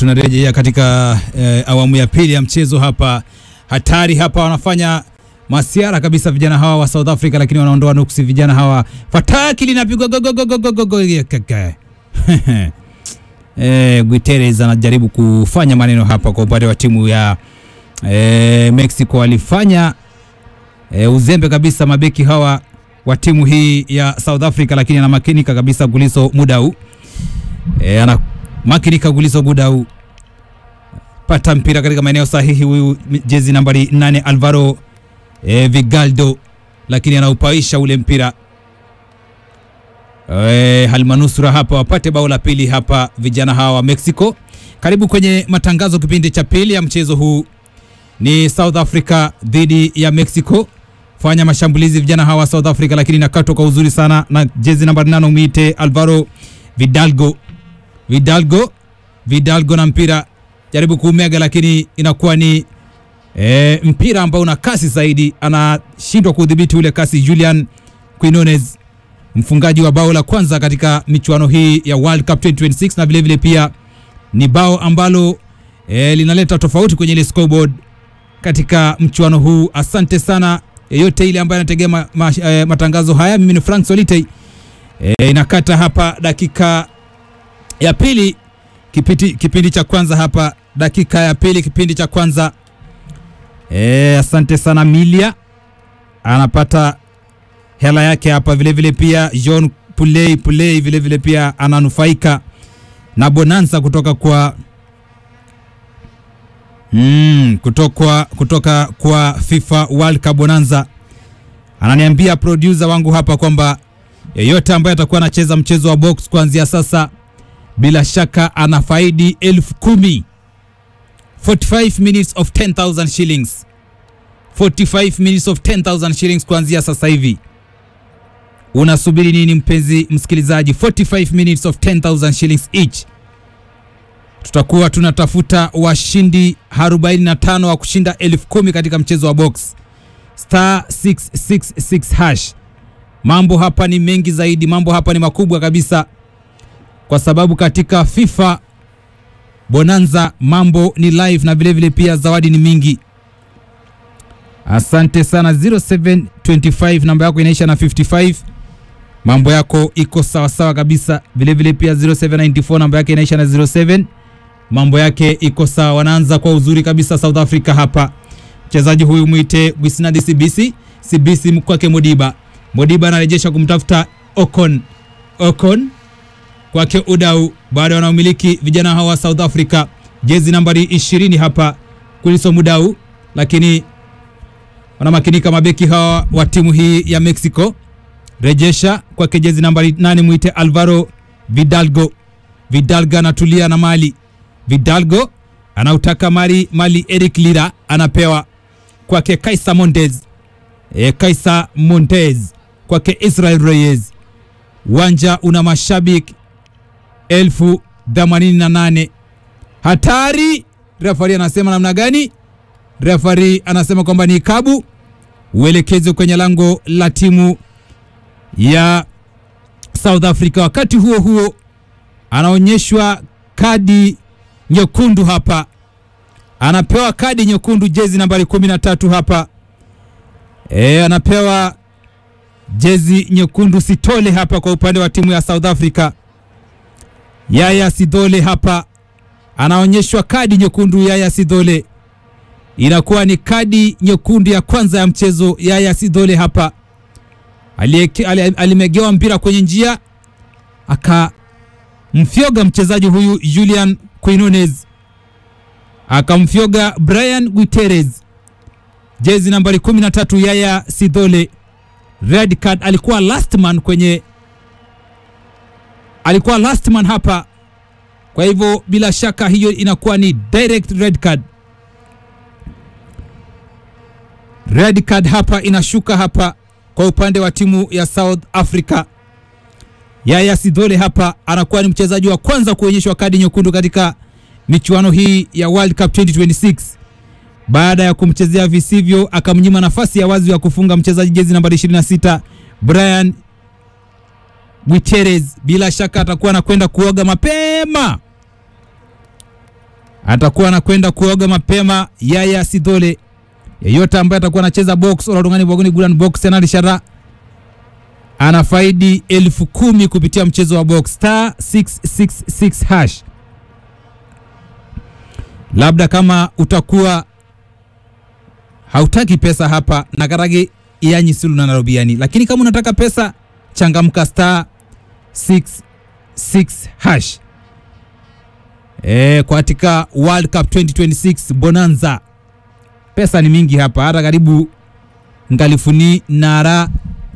tunarejea katika eh, awamu ya pili ya mchezo hapa. Hatari hapa, wanafanya masiara kabisa vijana hawa wa South Africa, lakini wanaondoa nuksi vijana hawa. Fataki linapigwa go go go go go go go kaka. Eh, Guterres anajaribu kufanya maneno hapa kwa upande wa timu ya eh, Mexico. Walifanya eh, uzembe kabisa mabeki hawa wa timu hii ya South Africa, lakini anamakinika kabisa Guliso muda huu eh, ana makinika Guliso muda huu pata mpira katika maeneo sahihi, huyu jezi nambari 8 Alvaro eh, Vigaldo, lakini anaupaisha ule mpira eh, halmanusura hapa wapate bao la pili hapa vijana hawa wa Mexico. Karibu kwenye matangazo kipindi cha pili ya mchezo huu, ni South Africa dhidi ya Mexico. Fanya mashambulizi vijana hawa South Africa, lakini nakatwa kwa uzuri sana na jezi nambari 8 umite Alvaro Vidalgo Vidalgo Vidalgo na mpira jaribu kuumega, lakini inakuwa ni e, mpira ambao una kasi zaidi, anashindwa kudhibiti ule kasi. Julian Quinones mfungaji wa bao la kwanza katika michuano hii ya World Cup 2026 na vilevile pia ni bao ambalo e, linaleta tofauti kwenye ile scoreboard katika mchuano huu. Asante sana yeyote ile ambaye anategea ma, ma, e, matangazo haya. Mimi ni Frank Solitei. E, inakata hapa dakika ya pili kipindi, kipindi cha kwanza hapa dakika ya pili kipindi cha kwanza. E, asante sana Milia anapata hela yake hapa vilevile, pia John Pulei Pulei vilevile pia ananufaika na bonanza kutoka kwa mm, kutoka, kutoka kwa FIFA World Cup bonanza. Ananiambia producer wangu hapa kwamba yeyote ambaye atakuwa anacheza mchezo wa box kuanzia sasa bila shaka anafaidi elfu kumi 45 minutes of 10,000 shillings 45 minutes of 10,000 shillings kuanzia sasa hivi. Unasubiri nini mpenzi msikilizaji? 45 minutes of 10,000 shillings each. Tutakuwa tunatafuta washindi 45 wa kushinda elfu kumi katika mchezo wa box star 666 hash. Mambo hapa ni mengi zaidi, mambo hapa ni makubwa kabisa, kwa sababu katika FIFA bonanza mambo ni live na vilevile pia zawadi ni mingi. Asante sana 0725 namba yako inaisha na 55, mambo yako iko sawa sawa kabisa. Vilevile pia 0794 namba yake inaisha na 07, mambo yake iko sawa. Wanaanza kwa uzuri kabisa South Africa hapa. Mchezaji huyu mwite Wisnadi CBC, CBC kwake Modiba. Modiba anarejesha kumtafuta Ocon, Ocon kwake Udau, bado wanaomiliki vijana hawa South Africa, jezi nambari 20 hapa Kuliso Mudau, lakini wanamakinika mabeki hawa wa timu hii ya Mexico. Rejesha kwake jezi nambari 8 mwite Alvaro Vidalgo. Vidalgo anatulia na mali, Vidalgo anautaka mali mali, Eric Lira anapewa kwake Kaisa Montez, e, Kaisa Montez kwake Israel Reyes. Uwanja una mashabiki elfu themanini na nane. Hatari! Refari anasema namna gani? Refari anasema kwamba ni kabu, uelekezo kwenye lango la timu ya South Africa. Wakati huo huo, anaonyeshwa kadi nyekundu hapa, anapewa kadi nyekundu jezi nambari 13 hapa e, anapewa jezi nyekundu Sitole hapa kwa upande wa timu ya South Africa. Yaya Sidole hapa anaonyeshwa kadi nyekundu. Yaya Sidole inakuwa ni kadi nyekundu ya kwanza ya mchezo. Yaya Sidole hapa alimegewa mpira kwenye njia akamfyoga mchezaji huyu Julian Quinones, akamfyoga Brian Guterres, jezi nambari 13. Yaya Sidole red card, alikuwa last man kwenye alikuwa last man hapa, kwa hivyo bila shaka hiyo inakuwa ni direct red card. Red card hapa inashuka hapa kwa upande wa timu ya South Africa. Yaya Sidole hapa anakuwa ni mchezaji wa kwanza kuonyeshwa kadi nyekundu katika michuano hii ya World Cup 2026 baada ya kumchezea visivyo, akamnyima nafasi ya wazi ya kufunga mchezaji jezi nambari 26 Brian Guterres bila shaka atakuwa anakwenda kuoga mapema atakuwa anakwenda kuoga mapema Yaya Sidole. Yeyote ambaye atakuwa anacheza box oladungani bwaguni gulan box tena lishara anafaidi elfu kumi kupitia mchezo wa box star 666 hash. Labda kama utakuwa hautaki pesa hapa na karage yanyi silu na narobiani, lakini kama unataka pesa changamka star 66 hash. E, katika World Cup 2026 Bonanza pesa ni mingi hapa, hata karibu ngalifuni nara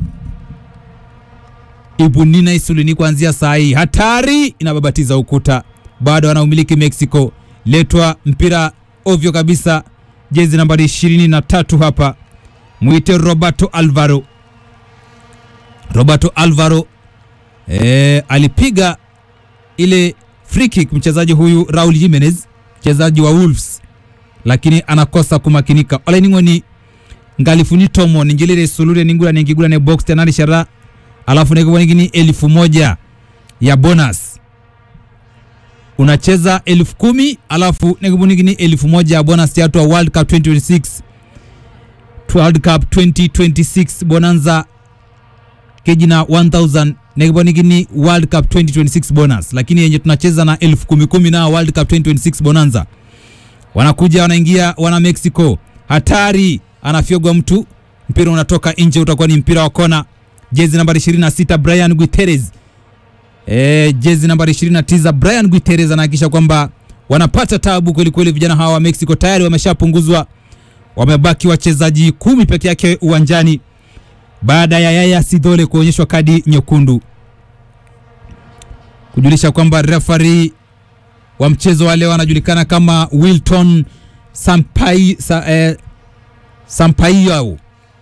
ibunina isulini kuanzia saa hii. Hatari inababatiza ukuta, bado anaumiliki Mexico. Letwa mpira ovyo kabisa, jezi nambari ishirini na tatu hapa, mwite Roberto Alvaro. Roberto Alvaro e, alipiga ile free kick mchezaji huyu Raul Jimenez, mchezaji wa Wolves, lakini anakosa kumakinika. olening'oni ngalifuni tomo ninjilire sulure ningula ningigula ne box tenari shara alafu nekibonekini elfu moja ya bonus unacheza elfu kumi alafu nekibonekini elfu moja ya bonus yatwa World Cup 2026 World Cup 2026 bonanza kejina 1000 nekibonekini World Cup 2026 bonus, lakini yenye tunacheza na elfu kumi kumi na World Cup 2026 bonanza wanakuja wanaingia wana Mexico, hatari, anafyogwa mtu, mpira unatoka nje, utakuwa ni mpira wa kona. Jezi nambari 26 Brian Guterres, e, jezi nambari 29 Brian Guterres anahakikisha kwamba wanapata tabu kweli kweli. Vijana hawa wa Mexico tayari wameshapunguzwa, wamebaki wachezaji kumi peke yake uwanjani baada ya Yaya Sidole kuonyeshwa kadi nyekundu, kujulisha kwamba referee wa mchezo wa leo anajulikana kama Wilton Sampai, sa, eh, Sampaio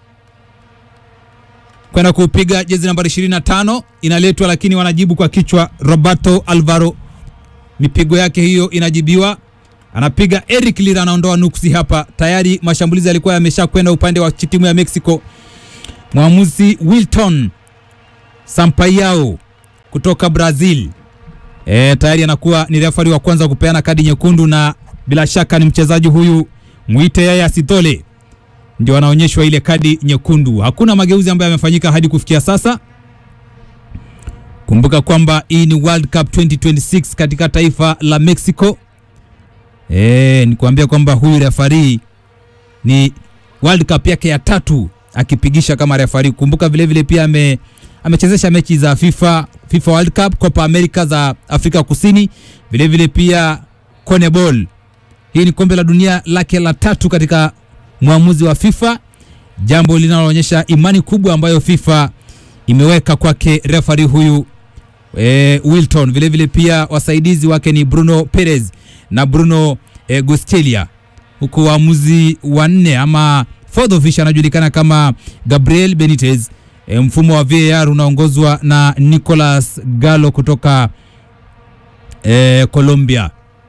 kwenda kupiga jezi nambari 25 inaletwa, lakini wanajibu kwa kichwa. Roberto Alvaro mipigo yake hiyo inajibiwa, anapiga Eric Lira, anaondoa nuksi hapa. Tayari mashambulizi yalikuwa yamesha kwenda upande wa timu ya Mexico. Mwamuzi Wilton Sampaio kutoka Brazil E, tayari anakuwa ni refari wa kwanza kupeana kadi nyekundu na bila shaka ni mchezaji huyu mwite Yaya Sidole ndio anaonyeshwa ile kadi nyekundu. Hakuna mageuzi ambayo yamefanyika hadi kufikia sasa. Kumbuka kwamba hii ni World Cup 2026 katika taifa la Mexico. E, ni kuambia kwamba huyu refari ni World Cup yake ya tatu akipigisha kama refari. Kumbuka vile vile pia ame amechezesha mechi za FIFA, FIFA World Cup, Copa America za Afrika Kusini, vile vile pia CONMEBOL. Hii ni kombe la dunia lake la tatu katika mwamuzi wa FIFA, jambo linaloonyesha imani kubwa ambayo FIFA imeweka kwake refari huyu e, Wilton. Vile vile pia wasaidizi wake ni Bruno Perez na Bruno e, Gustelia, huku waamuzi wanne ama fourth official anajulikana kama Gabriel Benitez. E, mfumo wa VAR unaongozwa na Nicolas Galo kutoka e, Colombia.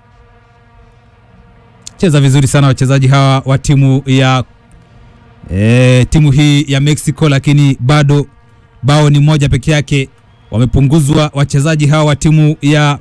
Cheza vizuri sana wachezaji hawa wa timu ya e, timu hii ya Mexico, lakini bado bao ni moja peke yake. Wamepunguzwa wachezaji hawa wa timu ya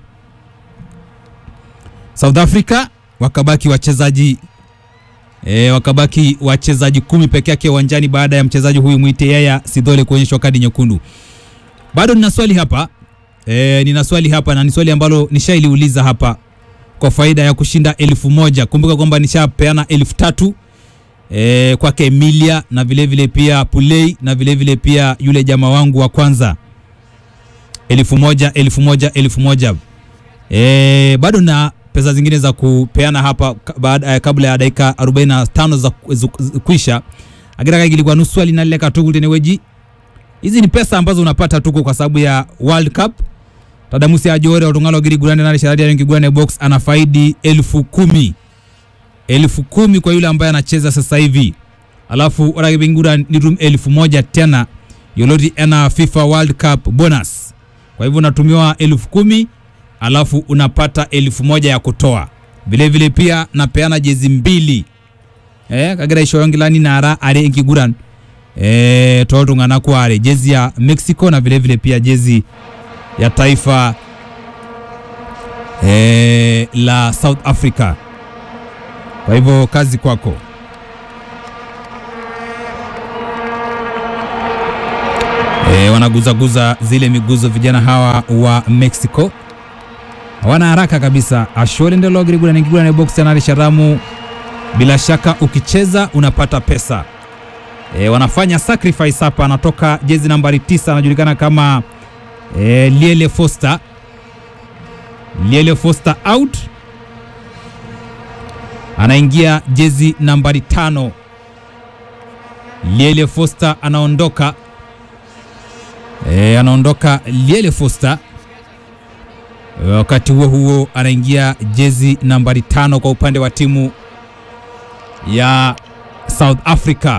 South Africa, wakabaki wachezaji E, wakabaki wachezaji kumi peke yake uwanjani baada ya mchezaji huyu mwite Yaya Sidole kuonyeshwa kadi nyekundu. Bado nina swali hapa e, nina swali hapa na ni swali ambalo nishailiuliza hapa kwa faida ya kushinda elfu moja. Kumbuka kwamba nishapeana elfu tatu e, kwake Emilia na vile vile pia Pulei na vile vile pia yule jamaa wangu wa kwanza elfu moja elfu moja elfu moja e, bado na pesa zingine za kupeana hapa baada kabla ya dakika 45 za kuisha agira ilikuwa nusu swali na leka tugu tene weji hizi ni pesa ambazo unapata tuko kwa sababu ya World Cup tadamusi ajore otungalo giri gurande na sharadi ya gurande box ana faidi elfu kumi elfu kumi kwa yule ambaye anacheza sasa hivi alafu oragibingura ni room elfu moja tena yoloti ena FIFA World Cup bonus kwa hivyo unatumiwa elfu kumi alafu unapata elfu moja ya kutoa vile vile pia napeana jezi mbili eh, kagira ishoyongilani nara are inkiguran eh, totungana kware jezi ya Mexico na vile vile pia jezi ya taifa eh, la South Africa Kwa hivyo kazi kwako. E, wanaguzaguza zile miguzo vijana hawa wa Mexico, hawana haraka kabisa. Ashole ndelogirigura box anari sharamu. Bila shaka ukicheza unapata pesa e, wanafanya sacrifice hapa. Anatoka jezi nambari tisa anajulikana kama e, Liele Foster. Liele Foster out, anaingia jezi nambari tano. Liele Foster anaondoka e, anaondoka Liele Foster. E, wakati huo huo anaingia jezi nambari tano kwa upande wa timu ya South Africa.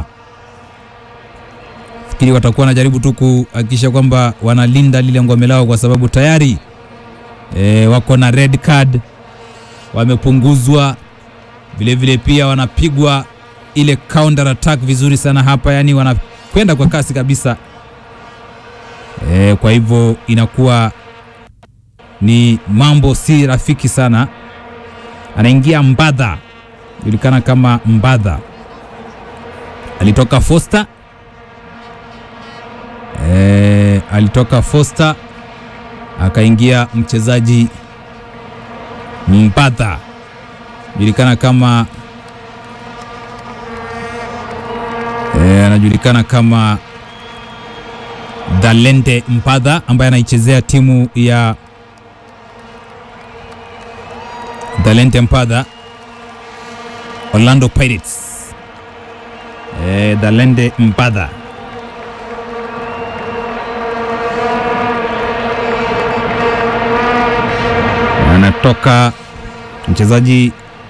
Fikiri watakuwa wanajaribu tu kuhakikisha kwamba wanalinda lile ngome lao, kwa sababu tayari e, wako na red card, wamepunguzwa vilevile, pia wanapigwa ile counter attack vizuri sana hapa, yani wanakwenda kwa kasi kabisa e, kwa hivyo inakuwa ni mambo si rafiki sana. Anaingia Mbadha, julikana kama Mbadha, alitoka Foster e, alitoka Foster akaingia mchezaji Mbadha, julikana kama e, anajulikana kama Dalente Mpadha ambaye anaichezea timu ya Dalente Mpadha Orlando Pirates. E, Dalente Mpadha anatoka mchezaji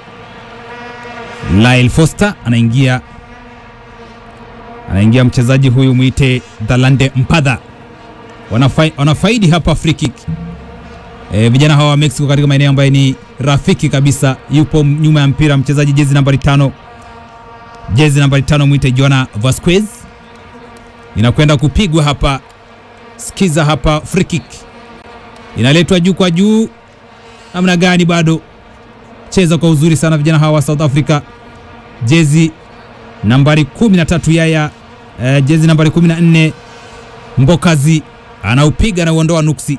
Lyle Foster anaingia anaingia mchezaji huyu mwite Dalande Mpadha. Wanafai, wanafaidi hapa free kick. E, vijana hawa wa Mexico katika maeneo ambayo ni rafiki kabisa. Yupo nyuma ya mpira mchezaji jezi nambari tano, jezi nambari tano mwite Joana Vasquez, inakwenda kupigwa hapa. Sikiza hapa, free kick inaletwa juu kwa juu, namna gani? Bado cheza kwa uzuri sana vijana hawa wa South Africa, jezi nambari 13 Yaya, uh, jezi nambari 14 Mbokazi anaupiga na uondoa nuksi.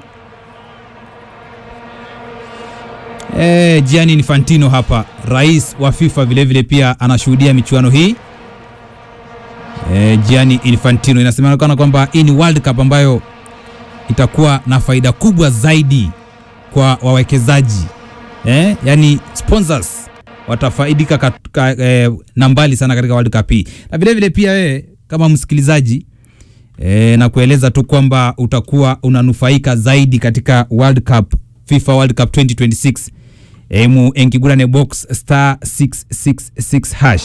E, Gianni Infantino hapa rais wa FIFA vilevile vile pia anashuhudia michuano hii. E, Gianni Infantino inasemekana kwamba hii ni World Cup ambayo itakuwa na faida kubwa zaidi kwa wawekezaji e, yani sponsors watafaidika katika, eh, na mbali sana katika World Cup hii, na vile vile pia wewe kama msikilizaji eh, na kueleza tu kwamba utakuwa unanufaika zaidi katika World Cup, FIFA World Cup 2026 eh, mu enkigurane box star 666 hash,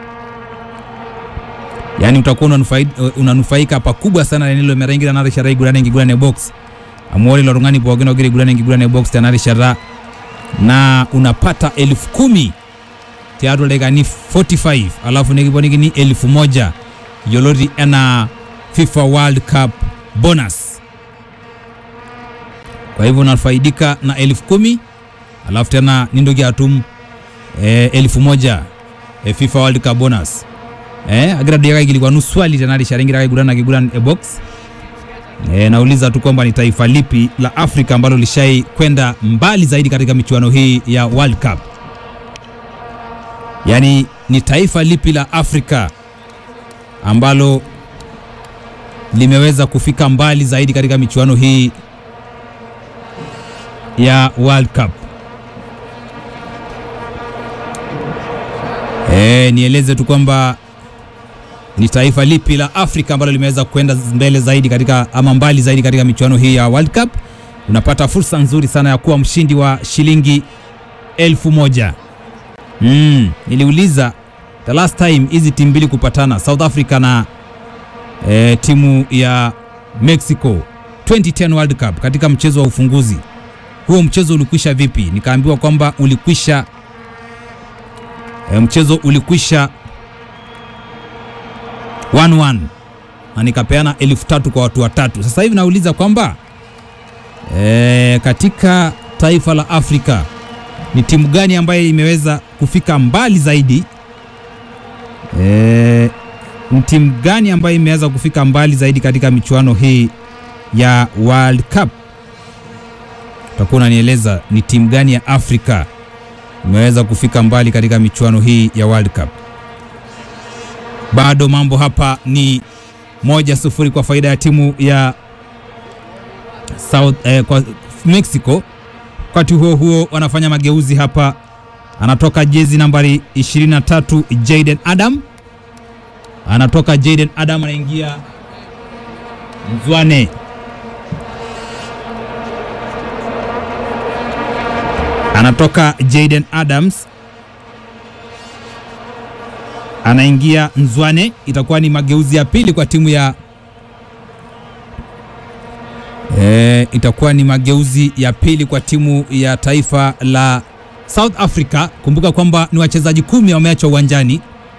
yani utakuwa unanufaika, unanufaika pakubwa sana nilo merengira nare shara igurane enkigurane box amuori lorungani pookin ogira igurane enkigurane box tenare shara na unapata elfu kumi tiatua dakikani 45 alafu nikiponikini elfu moja yioloti enaa FIFA World Cup bonus. Kwa hivyo unafaidika na elfu kumi alafu tena nindoki atum e, elfu moja e, FIFA World Cup bonus e, agira diaka ikilikwa nu swali tena lisharingira kaigurana kiguran e box e, nauliza tu kwamba ni taifa lipi la Afrika ambalo lishai kwenda mbali zaidi katika michuano hii ya World Cup yaani ni taifa lipi la Afrika ambalo limeweza kufika mbali zaidi katika michuano hii ya World Cup. E, nieleze tu kwamba ni taifa lipi la Afrika ambalo limeweza kwenda mbele zaidi katika ama mbali zaidi katika michuano hii ya World Cup. Unapata fursa nzuri sana ya kuwa mshindi wa shilingi elfu moja. Mm, niliuliza the last time hizi timu mbili kupatana South Africa na e, timu ya Mexico 2010 World Cup katika mchezo wa ufunguzi. Huo mchezo ulikwisha vipi? Nikaambiwa kwamba ulikwisha e, mchezo ulikwisha 1-1 na nikapeana elfu tatu kwa watu watatu. Sasa hivi nauliza kwamba e, katika taifa la Afrika ni timu gani ambayo imeweza kufika mbali zaidi e, ni timu gani ambayo imeweza kufika mbali zaidi katika michuano hii ya World Cup. Utakuwa unanieleza ni timu gani ya Afrika imeweza kufika mbali katika michuano hii ya World Cup. Bado mambo hapa ni moja sufuri kwa faida ya timu ya South, eh, kwa Mexico. Wakati huo huo wanafanya mageuzi hapa, anatoka jezi nambari 23 Jaden Adam, anatoka Jaden Adam, anaingia Mzwane, anatoka Jaden Adams anaingia Nzwane. Itakuwa ni mageuzi ya pili kwa timu ya e, itakuwa ni mageuzi ya pili kwa timu ya taifa la South Africa. Kumbuka kwamba ni wachezaji kumi wameachwa uwanjani.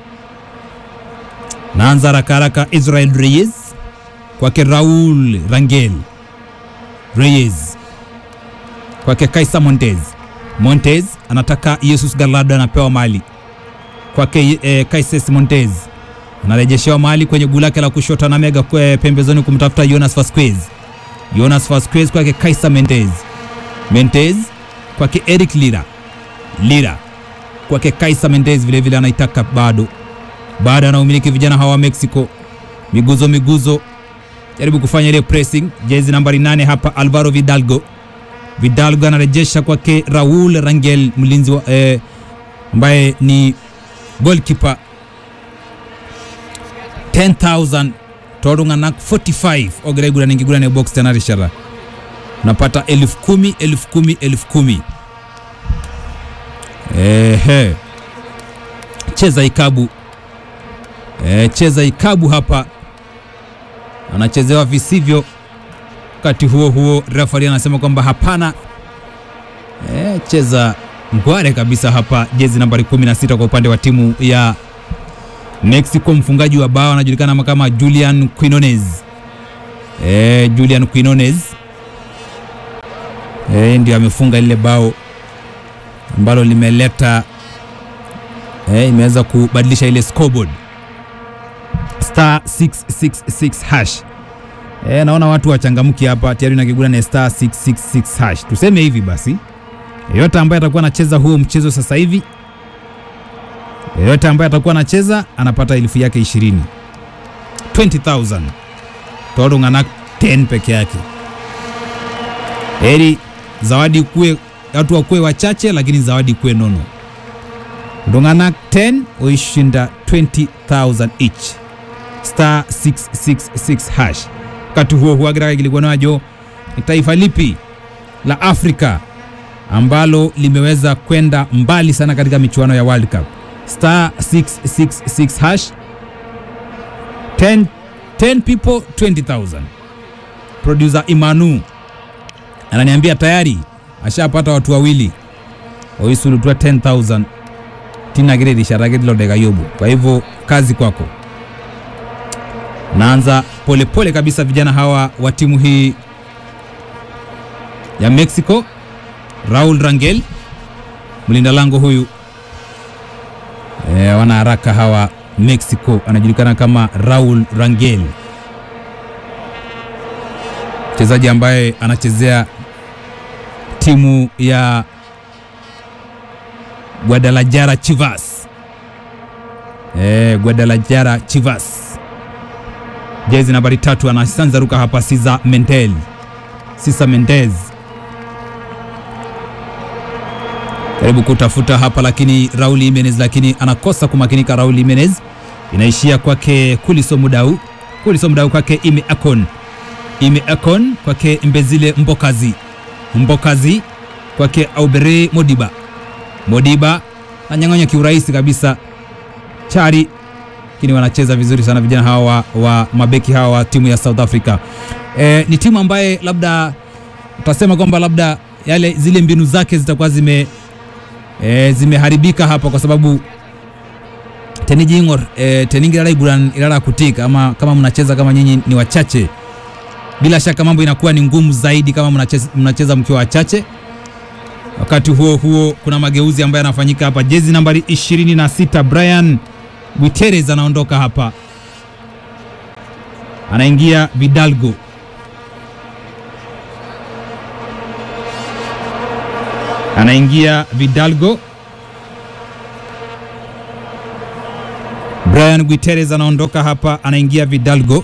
Naanza haraka haraka, Israel Reyes kwake Raul Rangel, Reyes kwake Kaisa Montez, Montez anataka Jesus Gallardo, anapewa mali kwake eh, Kaises Montez anarejeshewa mahali kwenye guu lake la kushoto na mega kwe pembezoni kumtafuta Jonas Vasquez. Jonas Vasquez kwake Kaisa Mendez. Mendez kwake Eric Lira. Lira kwake Kaisa Mendez vile vile anaitaka bado. Bado anaumiliki vijana hawa wa Mexico. Miguzo miguzo. Jaribu kufanya ile pressing. Jezi nambari nane hapa Alvaro Vidalgo. Vidalgo anarejesha kwake Raul Rangel mlinzi wa eh, ambaye ni goalkeeper 10000 torunganak 45 ogeregura ningigura ne box tena rishara unapata elfu kumi elfu kumi elfu kumi ehe cheza ikabu e, cheza ikabu hapa anachezewa visivyo wakati huo huo refari anasema kwamba hapana e, cheza ngware kabisa hapa jezi nambari 16 kwa upande wa timu ya Mexico. Mfungaji wa bao anajulikana kama Julian Quinones. E, Julian Quinones e, ndio amefunga lile bao ambalo limeleta e, imeweza kubadilisha ile scoreboard star 666 hash. E, naona watu wachangamki hapa tayari na kigura na star 666 hash. Tuseme hivi basi yeyote ambaye atakuwa anacheza huo mchezo sasa hivi, yeyote ambaye atakuwa anacheza anapata elfu yake 20 20000 torungana 10 peke yake. Heri zawadi kuwe watu wakuwe wachache, lakini zawadi kuwe nono. Ndongana 10 uishinda 20000 each star 666 hash. Wakati huo huo agira kilikuwa najo ni taifa lipi la Afrika ambalo limeweza kwenda mbali sana katika michuano ya World Cup. Star 666 hash 10, 10 people 20000. Producer Imanu ananiambia tayari ashapata watu wawili oisulutua 10000 tina gire risharagedilo yobu. Kwa hivyo kazi kwako. Naanza polepole kabisa, vijana hawa wa timu hii ya Mexico Raul Rangel mlinda lango huyu e, wana haraka hawa Mexico, anajulikana kama Raul Rangel, mchezaji ambaye anachezea timu ya Guadalajara Chivas. E, Guadalajara Chivas, jezi nambari tatu, anasanza ruka hapa Cesar Mendel, Cesar Mendez karibu kutafuta hapa lakini Raul Jimenez, lakini anakosa kumakinika. Raul Jimenez inaishia kwake Kuliso Mudau, Kuliso Mudau kwake Ime Akon, Ime Akon kwake Mbezile Mbokazi, Mbokazi kwake Aubere Modiba, Modiba nanyang'anya kiurahisi kabisa Chari, lakini wanacheza vizuri sana vijana hawa wa, wa mabeki hawa wa timu ya South Africa. E, ni timu ambaye labda utasema kwamba labda yale zile mbinu zake zitakuwa zime e, zimeharibika hapa kwa sababu tenijingor e, teningirara iguran irara kutika ama kama mnacheza kama nyinyi ni wachache, bila shaka mambo inakuwa ni ngumu zaidi kama mnacheza, mnacheza mkiwa wachache Wakati huo huo kuna mageuzi ambayo yanafanyika hapa. Jezi nambari 26 Brian Guterres anaondoka hapa, anaingia Vidalgo. Anaingia Vidalgo. Brian Guterres anaondoka hapa, anaingia Vidalgo.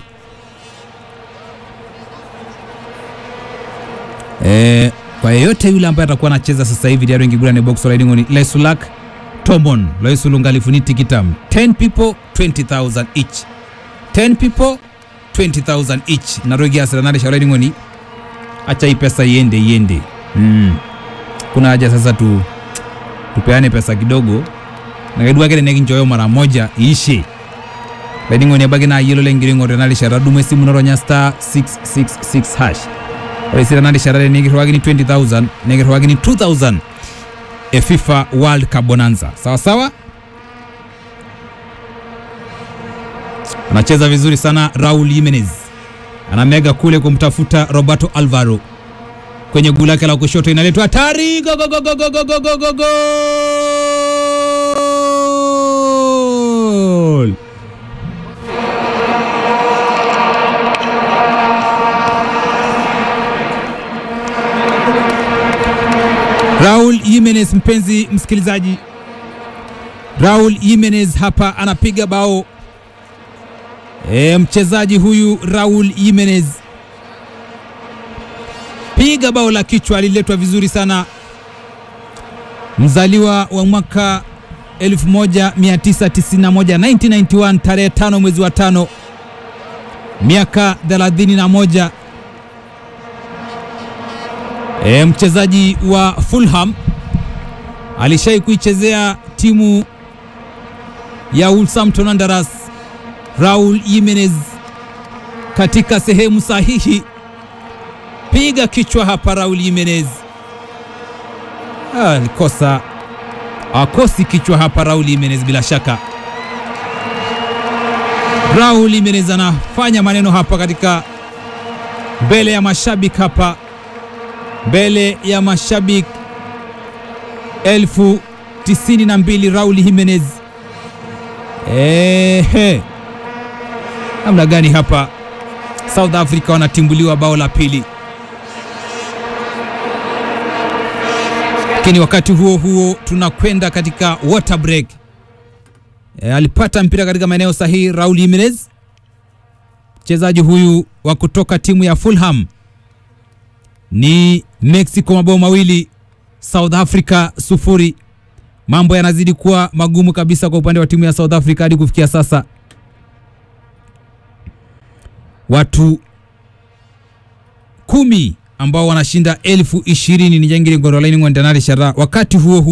E, kwa yeyote yule ambaye atakuwa anacheza sasa hivi diaro ingigura ni box riding on Lesulak Tomon Loisulungalifu tikitam 10 people 20000 each 10 people 20000 each narogia siranare shauri ngoni acha hii pesa iende iende mm. kuna haja sasa tu tupeane pesa kidogo nakaidua kele nekinchoyo mara moja iishe laining'oni abaki na yelo lengiring'ore nalishara dumu esimu noronya star 666 hash ore sira nalishara nekirwakini 20000 nekirwakini 2000 e FIFA World Cup Bonanza sawa sawa anacheza vizuri sana Raul Jimenez anamega kule kumtafuta Roberto Alvaro kwenye guu lake la kushoto inaletwa hatari go go go go go go go go go goal Raul Jimenez, mpenzi msikilizaji, Raul Jimenez hapa anapiga bao e, mchezaji huyu Raul Jimenez piga bao la kichwa, aliletwa vizuri sana, mzaliwa wa mwaka 1991 1991, tarehe tano mwezi wa tano, miaka 31 E, mchezaji wa Fulham alishai kuichezea timu ya Wolverhampton Wanderers. Raul Jimenez katika sehemu sahihi, piga kichwa hapa. Raul Jimenez alikosa, akosi kichwa hapa. Raul Jimenez bila shaka, Raul Jimenez anafanya maneno hapa katika mbele ya mashabiki hapa mbele ya mashabiki elfu tisini na mbili Raul Jimenez. Ehe, namna gani hapa South Africa wanatimbuliwa bao la pili, lakini wakati huo huo tunakwenda katika water break. E, alipata mpira katika maeneo sahihi Raul Jimenez, mchezaji huyu wa kutoka timu ya Fulham ni Mexico mabao mawili South Africa sufuri. Mambo yanazidi kuwa magumu kabisa kwa upande wa timu ya South Africa hadi kufikia sasa. Watu kumi ambao wanashinda elfu ishirini ni jangiri ngorolaini ngwandanari shara. Wakati huo huo